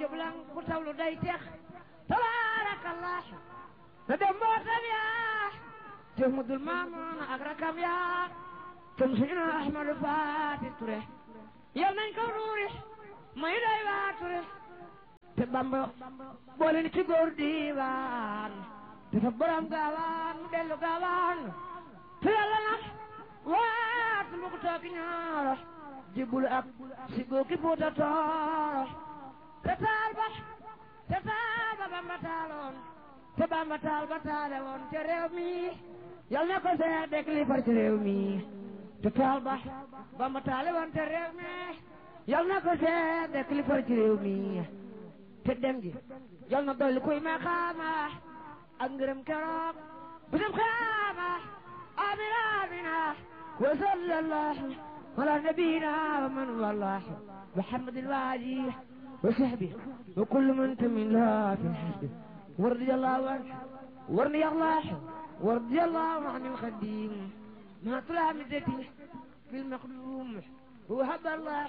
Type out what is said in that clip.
njublang ku tawlu day tex tabaarakallah te dem mbootam yaa te mudul maamoon ak rakam yaa tum suñu ahmadu faati ture yal nañ ko nuuri may day waa ture te bamba boole ni ci góor diiwaan dafa borom gaawaan mu dellu gaawaan te yàlla nag waat mu ko tooki ñaaro jibbul ak si góoki fuuta tooro te taal ba te taal ba bamba taaloon te bamba taal ba taale woon te réew mi yal na ko seex dek li far ci réew mi te taal ba bamba taale woon te réew mi yal na ko seex dek li far ci réew mi te dem gi yal na dolli kuy ma xaama ak ngërëm keroog bisam xaama amina amina wa sallallahu ala nabiyina wa man wallah محمد الوالي وصحبه وكل من تمن لها في الحسب ورضي الله عنه ورضي الله ورضي الله عن الخديم ما طلع مدتي في المخدوم وهب الله